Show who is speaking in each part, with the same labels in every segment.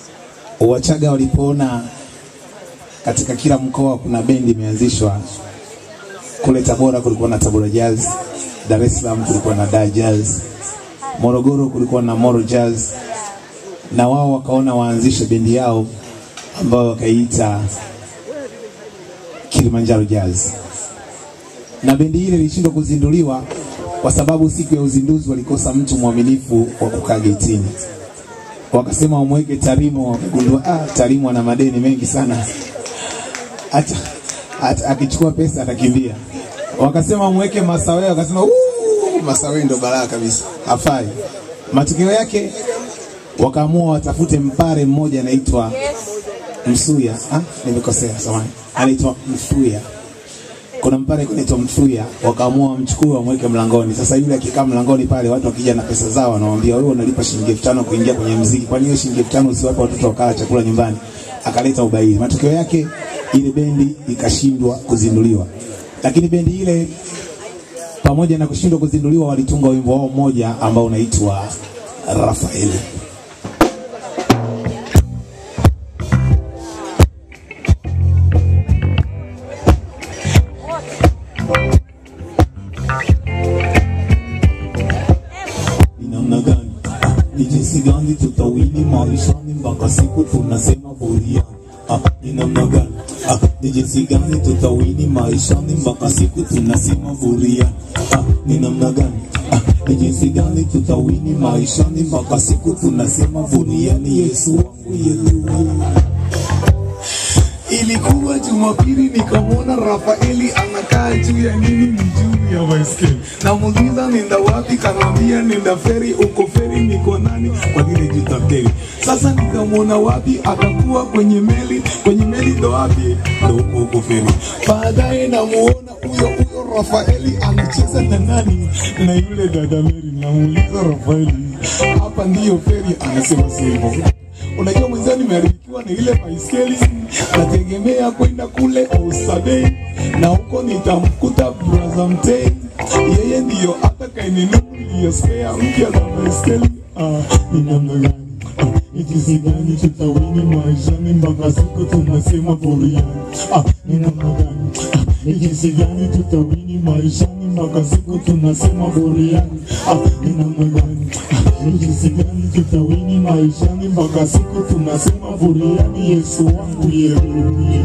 Speaker 1: Wachaga walipoona katika kila mkoa kuna bendi imeanzishwa. Kule Tabora kulikuwa na Tabora Jazz, Dar es Salaam kulikuwa na Dar Jazz, Morogoro kulikuwa na Moro Jazz, na wao wakaona waanzishe bendi yao ambayo wakaiita Kilimanjaro Jazz, na bendi ile ilishindwa kuzinduliwa kwa sababu siku ya uzinduzi walikosa mtu mwaminifu wa kukaa getini. Wakasema wamweke Tarimo, wakagundua ah, Tarimo ana madeni mengi sana, hata hata akichukua pesa atakimbia. Wakasema wamweke Masawe, wakasema "Uu, Masawe ndo balaa kabisa, hafai. Matokeo yake wakaamua watafute mpare mmoja anaitwa Msuya. Ah, nimekosea, samahani, anaitwa Msuya kuna mpare kunaitwa Mfuya, wakaamua wamchukue wamweke mlangoni. Sasa yule akikaa mlangoni pale, watu wakija na pesa zao, wanamwambia wewe unalipa shilingi elfu tano kuingia kwenye mziki, kwani hiyo shilingi elfu tano usiwape watoto wakala chakula nyumbani? Akaleta ubaili. Matokeo yake ile bendi ikashindwa kuzinduliwa, lakini bendi ile pamoja na kushindwa kuzinduliwa, walitunga wimbo wao mmoja ambao unaitwa Rafaeli.
Speaker 2: ni namna gani Ah, ni jinsi gani tutawini maishani mpaka siku tunasema buriani Ah, ni namna gani Ah, ni jinsi gani tutawini maishani mpaka siku tunasema buriani Ah, ni namna gani Ah, ni jinsi gani tutawini maishani mpaka siku tunasema buriani Yesu wangu Yesu
Speaker 3: Ilikuwa Jumapili nikamwona Rafaeli anakaa juu ya nini, ni juu ya baiskeli. Namuuliza nenda wapi, kanambia nenda feri. Uko feri niko nani? Kwa lile jutakeli. Sasa nikamwona wapi, akakuwa kwenye meli. Kwenye meli ndo wapi? Ndo huko huko feri. Baadaye namuona huyo huyo Rafaeli anacheza na nani? Na yule dada Mary. Namuuliza Rafaeli, hapa ndiyo feri? Anasema si hivyo. Unajua mwenzao nimeharibikiwa na ile baiskeli, nategemea kwenda kule Oysterbay na huko nitamkuta brother Mtei, yeye ndiyo atakayeninunulia spare mpya za baiskeli. Ah, ni namna gani? Ah, ni jinsi gani tutawini maishani mpaka siku tunasema buriani? Ah, ni namna gani? Ah, ni jinsi gani tutawini maishani mpaka siku tunasema buriani? Ah, ni namna gani? Ah, ni jinsi gani tutawini maishani mpaka siku tunasema buriani? Yesu wangu yeruye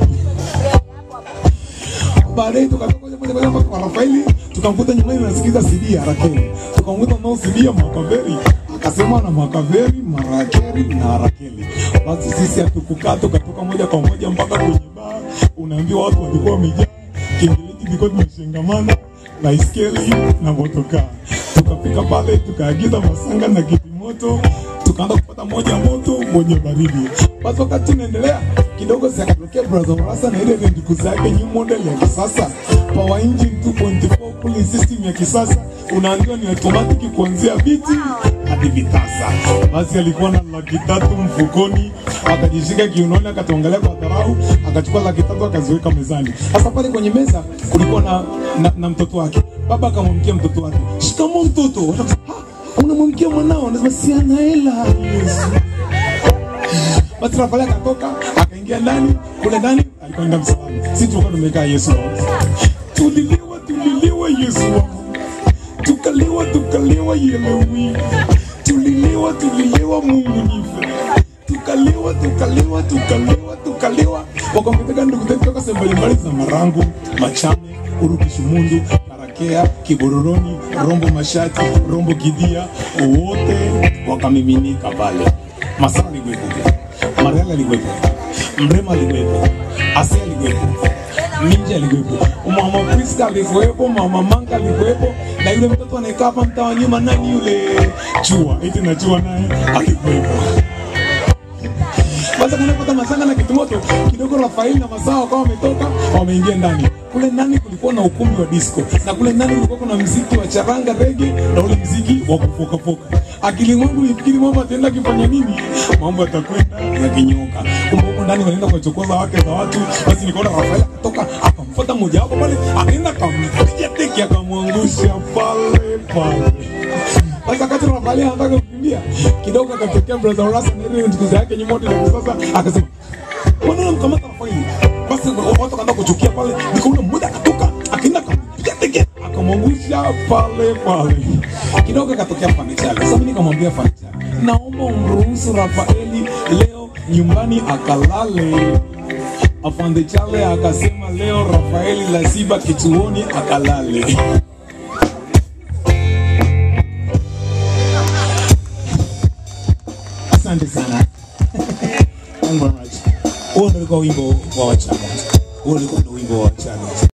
Speaker 3: baadaye tukatoka moja moja moja mpaka kwa Rafaeli, tukamkuta nyumbani nasikiza CD ya Rakeli, tukamkuta nao CD ya Makaveri, akasema na Makaveri, Marakeri na Rakeli. Basi sisi hatukukaa, tukatoka moja kwa moja mpaka kwenye baa, unaambiwa watu walikuwa wamejaa, kiingiliki kilikuwa kimeshangamana na iskeli na motokaa. Tukafika pale tukaagiza masanga na kitimoto, tukaanza kupata moja moto moja baridi. Basi wakati tunaendelea kidogo, si akatokea brother Morasa na ile vendiku zake new model ya kisasa power engine 2.4 cooling system ya kisasa, unaambiwa ni automatic kuanzia viti hadi vitasa. Basi alikuwa na laki tatu mfukoni, akajishika kiunoni, akatuangalia kwa dharau, akachukua laki tatu akaziweka mezani. Sasa pale kwenye meza kulikuwa na, na, na mtoto wake. Baba akamwamkia mtoto wake, shikamoo mtoto. Watu wakasema, "Ah, unamwamkia mwanao? Anasema si ana hela. Yesu. Basi Rafaeli akatoka akaingia ndani, kule ndani alikwenda msalani. Sisi tulikuwa tumekaa Yesu wangu. Tuliliwa, tuliliwa Yesu wangu. Tukaliwa, tukaliwa Yelewi. Tuliliwa, tuliliwa Mungu nife. Tukaliwa, tukaliwa, tukaliwa, tukaliwa. Wakampeleka ndugu zetu toka sehemu mbalimbali za Marangu, Machame, Urugishumundu, Karakea, Kibororoni, Rombo Mashati, Rombo Kidia, wote wakamiminika pale. Masara alikuwepo, Mariala alikuwepo, Mrema alikuwepo, Asia alikuwepo, Minja alikuwepo, Mama Priska alikuwepo, Mama Manga alikuwepo, na yule mtoto anayekaa hapa mtaa wa nyuma, nani yule Chua, eti na Chua naye alikuwepo. Basi kunapata masanga na kitimoto kidogo, Rafaeli na Masao wakawa wametoka wameingia ndani. Kule ndani kulikuwa na ukumbi wa disco, na kule ndani kulikuwa kuna mziki wa charanga rege na ule mziki wa kufokafoka. Akili mwangu ilifikiri mambo ataenda kifanya nini, mambo yatakwenda yakinyoka. Kumbe huko ndani wanaenda kuwachokoza wake za watu. Basi nikaona Rafaeli akatoka akamfuata mmoja wapo pale, akaenda akampiga teki akamwangusha pale pale. Basi wakati Rafaeli anataka kukimbia nakwambia kidogo akatokea brother Horace na ile ndugu yake nyuma wote na sasa akasema mbona unamkamata Rafaeli basi watu wakaanza kuchukia pale nikaona mmoja akatoka akaenda akampiga teke akamwangusha pale pale kidogo akatokea Fanichale sasa mimi nikamwambia Fanichale naomba umruhusu Rafaeli leo nyumbani akalale afande Chale akasema leo Rafaeli lazima kituoni akalale
Speaker 1: Asante sana. Thank you very much.
Speaker 2: Huo ndio ulikuwa wimbo wa Wachaga. Huo ulikuwa ndio wimbo wa Wachaga.